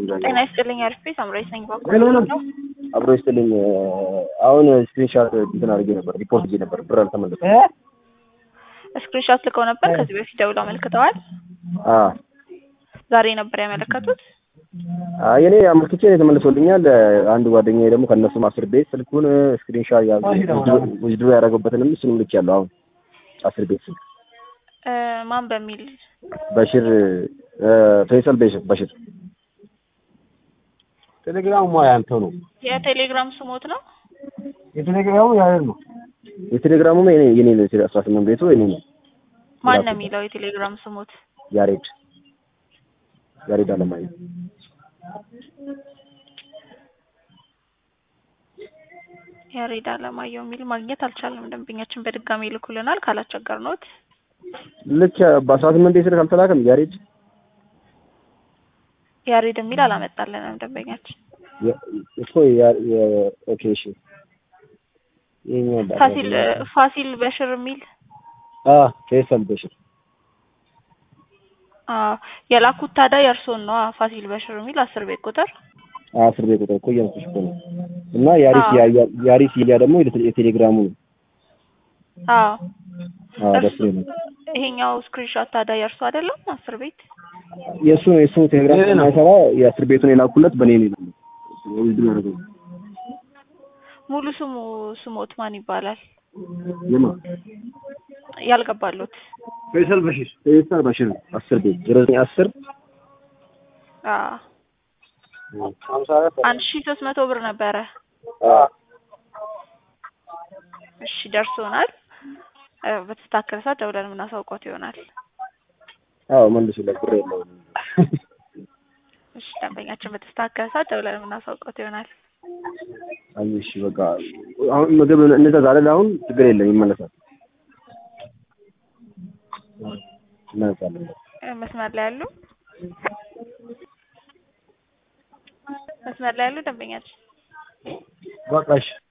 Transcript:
ጤና ይስጥልኝ አርፌ ሳምራዊ ነኝ። ባንኩ አብሮ ይስጥልኝ። አሁን ስክሪንሻት እንትን አድርጌ ነበር፣ ሪፖርት ጊዜ ነበር፣ ብር አልተመለሰም። ስክሪንሾት ልከው ነበር። ከዚህ በፊት ደውለው አመልክተዋል። አዎ ዛሬ ነበር ያመለከቱት። አይ እኔ አመልክቼ ነው የተመልሶልኛል። አንድ ጓደኛዬ ደግሞ ከእነሱ አስር ቤት ስልኩን ስክሪንሻት ያዝ ውዝድሮ ያደረገበትንም እሱንም ልኬያለሁ። አሁን አስር ቤት ስልክ እ ማን በሚል በሽር ፈይሰል በሽር በሽር ቴሌግራሙ ያንተ ነው። የቴሌግራም ስሞት ነው። የቴሌግራሙ ያንተ ነው። የቴሌግራሙ የኔ የኔ ነው። አስራ ስምንት ቤቱ የኔ ነው። ማን ነው የሚለው የቴሌግራም ስሞት? ያሬድ ያሬድ አለማየሁ ያሬድ አለማየሁ የሚል ማግኘት አልቻልንም። ደንበኛችን በድጋሚ ይልኩልናል ካላስቸገርነዎት። ልክ በአስራ ስምንት ቤት ስልክ አልተላከም። ያሬድ ያሬድ የሚል አላመጣልንም ደንበኛችን። እኮ ያ- የ- ኦኬ እሺ ይኸኛው ባለ- ፋሲል ፋሲል በሽር የሚል አ ፈይሰል በሽር አ የላኩት ታዲያ የእርሶን ነው። ፋሲል በሽር የሚል አስር ቤት ቁጥር አስር ቤት ቁጥር እኮ እያልኩሽ እኮ ነው። እና ያሪስ አዎ። ያ- ያሪስ ያ ደግሞ የቴ- የቴሌግራሙ ነው። አዎ አዎ እርሱ ደስ ነው። ይሄኛው ስክሪንሾት ታዲያ የእርሱ አይደለም። አስር ቤት የእሱ ነው የእሱ ቴሌግራም ይሄ ነው። የማይሰራ የአስር ቤቱን የላኩለት በእኔ ነው ይላል። ውድድር ያደረገው ሙሉ ስሙ ስሞት ማን ይባላል? የማ ያልገባሉት ፈይሰል በሺር ፈይሰል በሽር አስር ቤት ዜሮ ዘጠኝ አስር አ ሀምሳ አራት አንድ ሺህ ሶስት መቶ ብር ነበረ። እሺ ደርሶናል። እ በተስተካከለ ሰዓት ደውለን የምናሳውቆት ይሆናል። አዎ መልሱለት ብር የለውም። እሺ ደንበኛችን በተስተካከለ ሰዓት ደውለን የምናሳውቆት ይሆናል። አይ እሺ በቃ አሁን ምግብ እንደዛ አይደል? አሁን ችግር የለም ይመለሳል። እናነሳለን። እ መስመር ላይ ያሉ መስመር ላይ ያሉ ደንበኛችን በቃ እሺ